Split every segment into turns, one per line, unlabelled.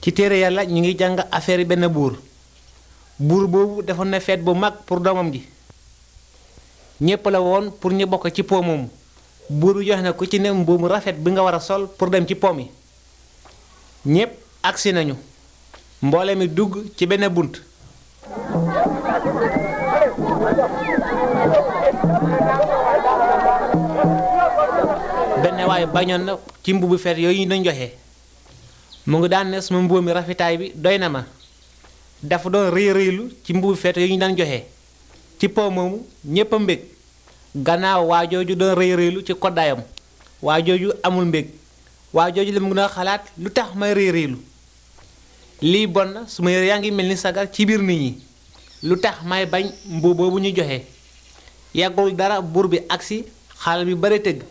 ci téere yàlla ñu ngi jàng affaire benn buur buur boobu defoon na feet bu mag pour doomam ji ñépp la woon pour ñu bokk ci po moomu buur bi joxe na ku ci ne mbuumu rafet bi nga war a sol pour dem ci po mi ñépp agsi nañu mboole mi dugg ci benn bunt benn waaye bañoon na ci mbubu feet yooyu ñu doon joxe mu ngi daan ne sama mbubu mi rafetaay bi doy na ma dafa doon rëy rëylu ci mbubu feet yooyu ñu daan joxe ci po moomu ñépp a mbég gannaaw waa jooju doon rëy rëylu ci koddaayam waa jooju amul mbég waa jooju la mu gën a xalaat lu tax may rëy rëylu lii bon na su ma yaa ngi mel ni sagar ci biir nit ñi lu tax may bañ mbubu boobu ñu joxe yàggul dara buur bi agsi xaal bi bare tëgg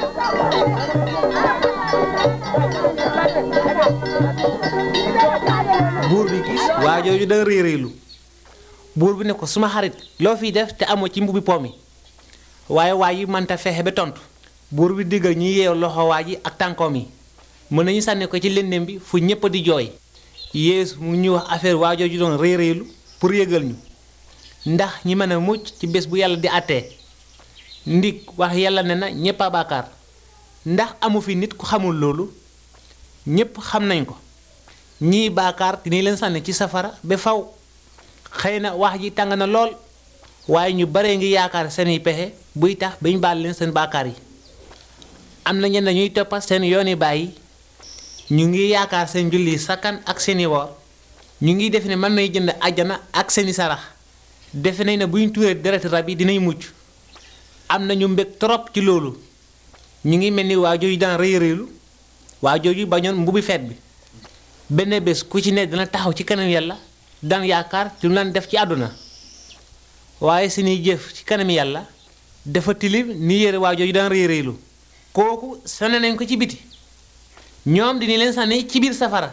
buur bi gis waa jooju da réy réylu buur bi ne ko suma xarit loo fiy def te amoo ci mbubi po mi waaye waa yi mënta fexe ba tontu buur bi diggal ñu yeew loxo waa ji ak tànkoom yi mën nañu sànni ko ci lëndëm bi fu ñépp di jooy yéesu mu ñu wax affaire waa jooju doon réy réylu pour yëgal ñu ndax ñi mën a mucc ci bés bu yàlla di àttee ndig wax yàlla ne na ñépp a baakaar ndax amu fi nit ku xamul loolu ñépp xam nañ ko ñii baakaar dinañ leen sànni ci safara ba faw xëy na wax ji tàng na lool waaye ñu bare ngi yaakaar seeni pexe buy tax bañ baal leen seen baakaar yi am na ñenn ñuy toppa seen yooni bàyyi ñu ngi yaakaar seen julli sakkan ak seeni woor ñu ngi defe ne mën nay jënd àjjana ak seeni sarax defe nañ ne buñ tuuree deret rab yi dinañ mucc am na ñu mbég trop ci loolu ñu ngi mel ni waa jooju daan rëy rëylu waa jooju bañoon mbubi feet bi benn bés ku ci ne dina taxaw ci kanam yàlla daan yaakaar ci lu daan def ci àdduna waaye seeni jëf ci kanam yàlla dafa tilim ni yére waa jooju daan rëy rëylu kooku sànni nañ ko ci biti ñoom dina leen sànni ci biir safara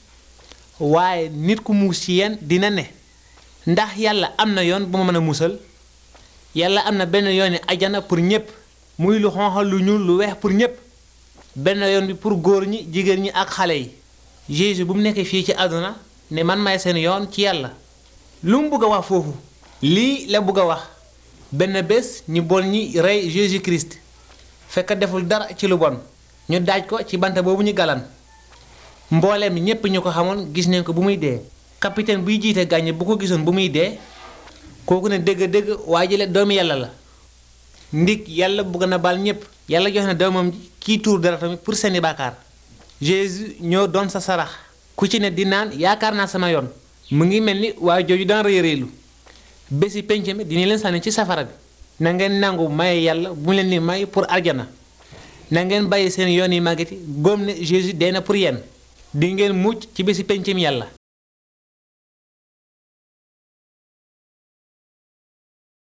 waaye nit ku muus ci yéen dina ne ndax yàlla am na yoon bu ma mën a musal yàlla am na benn yooni ajana pour ñépp muy lu xonq lu ñuul lu weex pour ñépp benn yoon bi pour góor ñi jigéen ñi ak xale yi Jésus bu mu nekkee fii ci àdduna ne man may seen yoon ci yàlla lu mu bëgg a wax foofu lii la bëgg a wax benn bés ñu bon ñi rey Jésus Christ fekk deful dara ci lu bon ñu daaj ko ci bant boobu ñu galan mbooleem ñépp ñu ko xamoon gis nañ ko bu muy dee capitaine buy jiite gàññe bu ko gisoon bu muy dee kooku ne dëgg-dëgg waa jële doomu yàlla la ndig yàlla bëgg na baal ñépp yàlla joxe na doomam ji kii tuur dara tamit pour seeni baakaar Jésus ñoo doon sa sarax ku ci ne di naan yaakaar naa sama yoon mu ngi mel ni waa jooju daan rëy rëylu bési penc mi dina leen sànni ci safara bi na ngeen nangu maye yàlla bu leen ni may pour aljana na ngeen bàyyi seen yoon yi màggati góom ne Jésus dee na pour yéen di ngeen mucc ci bési penc mi yàlla